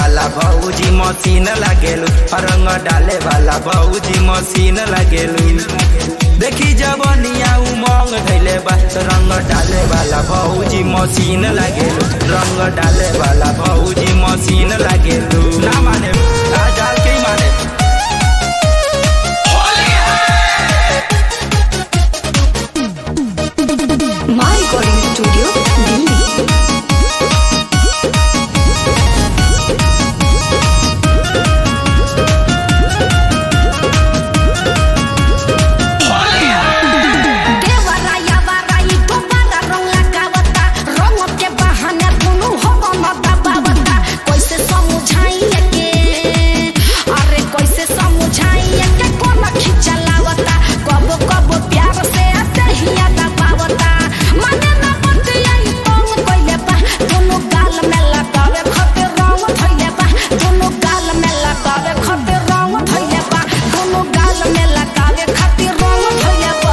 वाला भौजी मशीन लागेलू रंग डाले वाला भौजी मशीन लागेलू देखी जवनिया उमंग धैले बा रंग डाले वाला भौजी मशीन लागेलू रंग डाले वाला भौजी मशीन लागेलू ना माने आ डाल के ही माने My Recording Studio, Delhi. देवराया वराई दोबारा रंग लगावता रंग के बहाने दुनु हो न दबावता कैसे समझाइए के अरे कैसे समझाइए के कोन खिचलावता कबो कबो प्यार से दहिया दबावता माने ना बतिया ई तंग कइले बा दुनु गाल में लगावे खातिर रंग धइले बा दुनु गाल में लगावे खातिर रंग धइले बा दुनु गाल में लगावे खातिर रंग धइले बा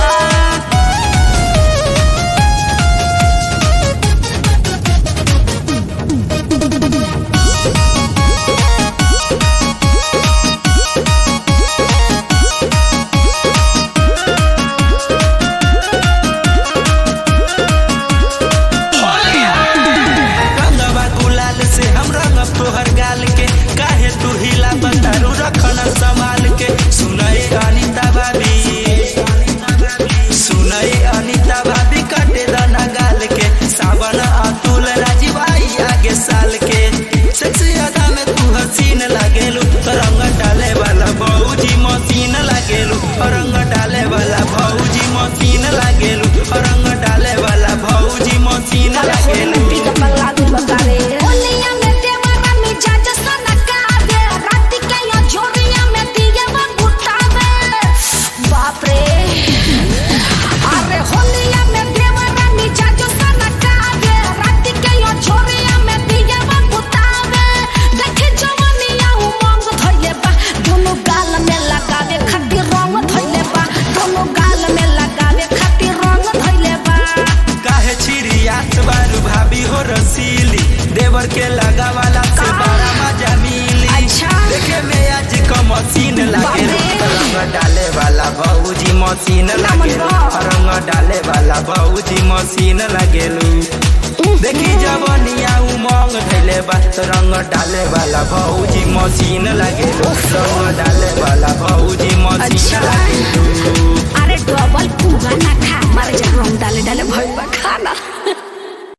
रंगवा गुलाल से हम रंगब तोहर गाल के काहे तू हिला बतारू रखन संभाल के सुनई अनिता भाभी सुनई अनिता भाभी कटे दाना गाल के सावन अतुल राजीव आई आगे साल के सेक्सी अदा में तू हसीन लागेलू रंग डाले वाला भौजी मशीन लागेलू रंग डाले वाला भौजी मशीन लागेलू रंग डाले वाला भौजी मशीन लागेलू ओलिया में देवरा मिजाज सनका दे रात के यो झोरिया में दिया गुटावे बाप रे अरे होलिया में देवरा मिजाज सनका दे रात के यो झोरिया में दिया गुटावे देखे जवानिया उमंग धइले बा दोनों गाल में लगावे खातिर रंग धइले बा दोनों गाल में लगावे खातिर रंग धइले बा काहे छिरियात बारू भाभी हो रसीली देवर के लगा वाला से बड़ा मजा मिली अच्छा। देखे में आज का मशीन लागे बाप रे। रंग डाले वाला भौजी मशीन लागे बा। रंग डाले वाला भौजी मशीन लागेलू देखी जवनिया उमंग धैले बा रंग डाले वाला भौजी मशीन लागेलू रंग डाले वाला भौजी मशीन अच्छा। लागेलू अरे डबल पुगा ना खा मारे जा रंग डाले डाले भइल बा खाना